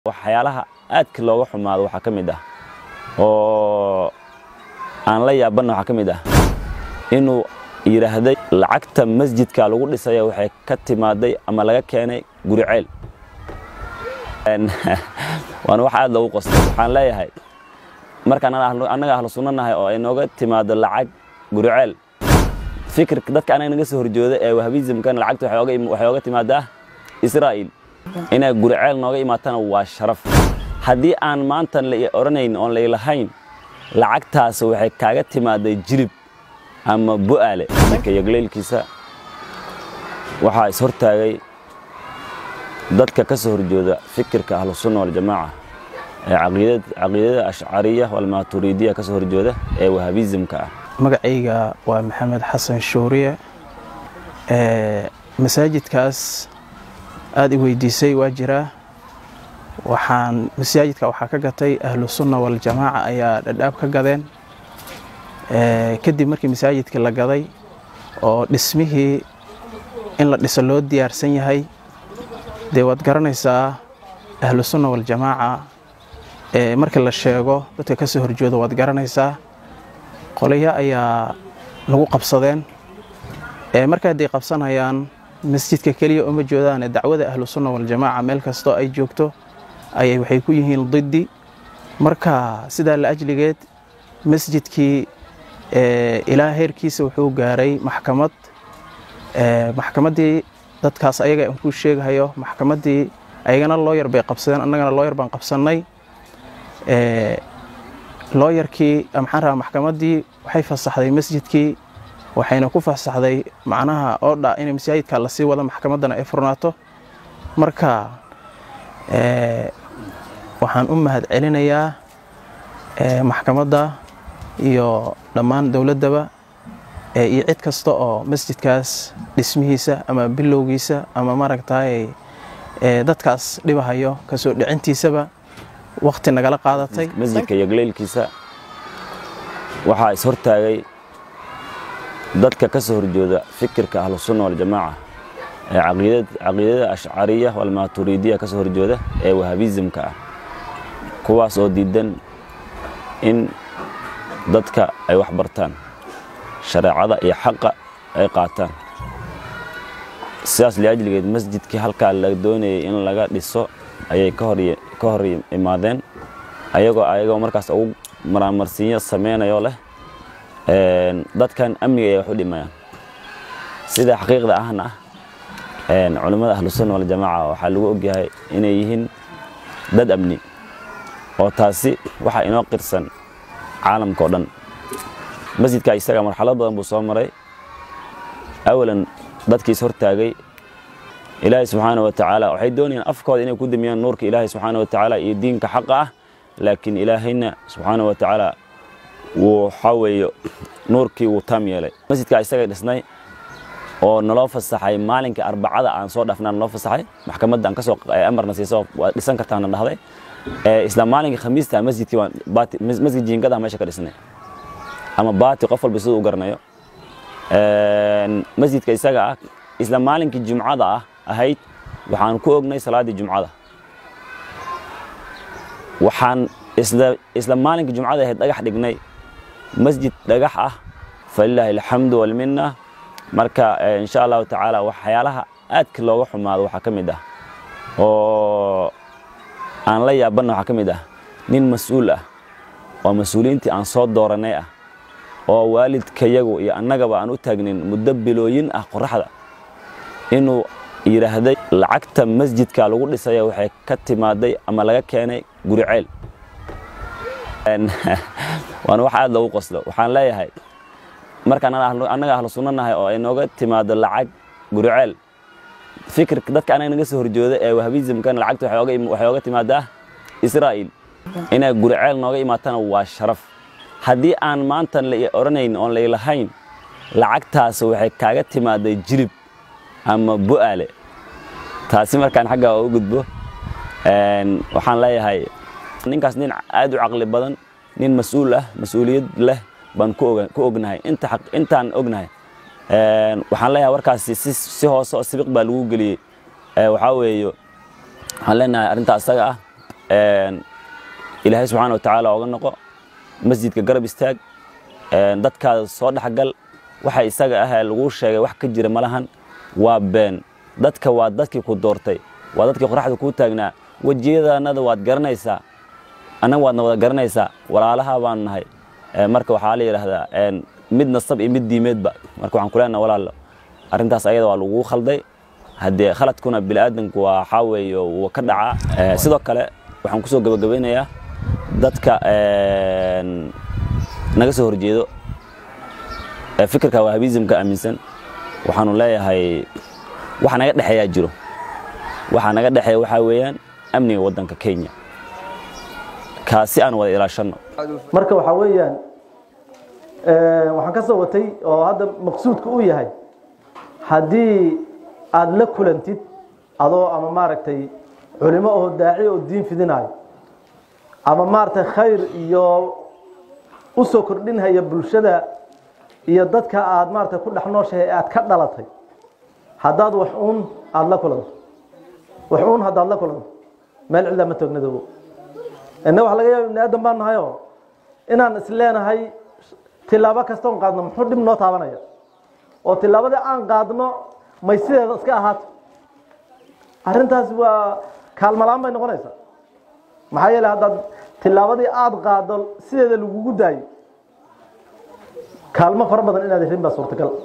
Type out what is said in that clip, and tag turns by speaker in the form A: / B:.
A: waxyaalaha aadka looga xumaado waxaa ka mid ah oo aan la yaabanna waxaa ka mid ah inuu yidhaahday lacagta masjidka lagu dhisaya waxay ka timaaday ama laga keenay guri ceel waana wax aad loogu qostay waxaan leeyahay markaan annaga ahlu sunno nahay oo ay nooga timaado lacag guri ceel fikirka dadka anaga naga soo horjooda ee wahabizimkana lacagta waxay ooga timaadaa israa'iil inay guri ceel nooga imaatana waa sharaf haddii aan maanta la odhanayn oon laylahayn lacagtaas waxay kaaga timaaday jilib ama bu'aale yagleylkiisa waxaa is hortaagay dadka ka soo horjooda fikirka ahlusunna waljamaaca ee caqiidada ashcariya walmaaturiidiya ka soo horjooda ee wahabizimka ah
B: magacayga waa maxamed xasan shuuriye masaajidkaas aad i weydiisay waa jiraa waxaan masaajidka waxaa ka gatay ahlu sunna waljamaaca ayaa dhadhaab ka gadeen kadib markii masaajidka la gaday oo dhismihii in la dhiso loo diyaarsan yahay dee waad garanaysaa ahlu sunna waljamaaca marka la sheego dadka ka soo horjooda waad garanaysaa qolaya ayaa lagu qabsadeen marka hadday qabsanayaan masjidka keliya uma joodaane dacwada ahlu sunna waljamaaca meel kastoo ay joogto ayay waxay ku yihiin diddi marka sidaa la ajligeed masjidkii ilaa heerkiisa wuxuu gaaray maxkamad maxkamaddii dadkaas ayaga aan kuu sheegahayo maxkamaddii ayagana looyar bay qabsadeen annagana looyar baan qabsannay looyarkii maxaan rabaa maxkamaddii waxay fasaxday masjidkii waxayna ku fasaxday macnaha oodha inay masaajidka lasii wado maxkamaddana ay furnaato marka waxaan u mahad celinayaa maxkamadda iyo dhammaan dowladdaba iyo cid kasta oo masjidkaas dhismihiisa ama bilowgiisa ama maaragtay dadkaas dhibahayo kasoo dhicintiisaba wakhti nagala qaadatay
A: masjidka yagleylkiisa waxaa is hortaagay dadka ka soo horjooda fikirka ahlusunna waljamaaca ee caqiidada ashcariya walmaaturiidiya ka soo horjooda ee wahabizimka ah kuwaas oo diidan in dadka ay wax bartaan shareecada iyo xaqa ay qaataan sidaas liajligeed masjidkii halkaa la doonayay in laga dhiso ayay ka hor imaadeen ayagoo ayagoo markaas ugu maraamarsiinyo sameynayoo leh dadkan amniga ay wax u dhimayaan sida xaqiiqda ahna ah culimmada ahlusunna waljamaaca waxaa lagu ogyahay inay yihiin dad amni oo taasi waxaa inoo qirsan caalamka o dhan masjidka isaga marxalad badan buu soo maray awalan dadkiis hortaagay ilaahay subxaana wa tacaala waxay doonayaan afkooda inay ku damiyaan nuurka ilaahay subxaana wa tacaala iyo diinka xaqa ah laakiin ilaahayna subxaana wa tacaala waxaa weeye nuurkii wuu taam yeelay masjidka isaga dhisnay oo naloo fasaxay maalinkai arbacada aan soo dhaafnaa naloo fasaxay maxkamadda aan kasoo amarna siiso waad dhisan kartaana dhahday isla maalinkai khamiista masjidkii waan masjid jiingada meesha ka dhisnay ama baati qof walba siduu u garanayo masjidka isaga ah isla maalinkii jumcada ah ahayd waxaan ku ognay salaaddii jumcada waxaan isla maalinkii jumcada ahayd dhagax dhignay masjid dhagax ah falilaahi alxamdu walminna marka insha allahu tacaala waxyaalaha aadka looga xumaado waxaa ka mid ah oo aan la yaabanna waxaa ka mid ah nin mas-uul ah oo mas-uuliyiintii aan soo dooranay ah oo waalidkayagu iyo annagaba aan u taagnin muddo bilooyin ah qoraxda inuu yidhaahday lacagta masjidka lagu dhisaya waxay ka timaaday ama laga keenay guri ceel waana wax aad loogu qoslo waxaan leeyahay markaan annaga ahlu sunno nahay oo ay nooga timaado lacag guri ceel fikirka dadka anaga naga soo horjooda ee wahabizimkana lacagta waxay ooga timaadaa israa'iil inay guri ceel nooga imaatana waa sharaf haddii aan maanta la odhanayn oon laylahayn lacagtaas waxay kaaga timaaday jilib ama bu'aale taasi markaan xaggaa u gudbo waxaan leeyahay ninkaas nin aad u caqli badan nin mas-uul ah mas-uuliyad leh baan ku ognahay intaan ognahay waxaan leeyahay warkaasi si hoose oo sibiq baa lagu geliyey waxaa weeye waxaan leenahay arrintaa isaga ah ilaahay subxaana watacaala oga noqo masjidka garab istaag dadkaada soo dhexgal waxa isaga ah laguu sheegay wax ka jira malahan waa been dadka waa dadkii ku doortay waa dadkii qoraxda kuu taagnaa wejiyadanada waad garanaysaa annaga waadna wada garanaysaa walaalaha baanu nahay marka waxaa la yidhaahdaa mid nasab iyo mid diimeedba marka waxaan ku leenaha walaalo arrintaas ayada waa laguu khalday haddee khaladkuna bini'aadanku waa waxaa weeye wuu ka dhacaa sidoo kale waxaan kusoo gabagabaynayaa dadka naga soo horjeedo fikirka wahabizimka aaminsan waxaanu leeyahay waxa naga dhexeeyaa jiro waxa naga dhexeeya waxaa weeyaan amniga waddanka kenya kaasi aan wada ilaashanno
C: marka waxaa weeyaan waxaan ka soo watay oo hadda maqsuudka uu yahay haddii aada la kulantid adoo ama maaragtay culimo oo daaci oo diin fidinayo ama maaragtay khayr iyo u soo kordhinhaya bulshada iyo dadka aada maaragtay ku dhex nooshahay ee aada ka dhalatay haddaad wax uun aada la kulanto wax uun haddaad la kulanto meel cidlaa ma toognadoobo inna waxa laga yaaba ibni aadan baan nahayoo inaan is leenahay tilaabo kastoon qaadno muxuu dhib noo taabanaya oo tilaabadii aan qaadno may sideeda iska ahaato arrintaas waa kaalmalaan bay noqonaysaa maxaa yeele haddaad tilaabadii aada qaado sideeda lagugu daayo kaalmo fara badan inaad helin baa suurtagal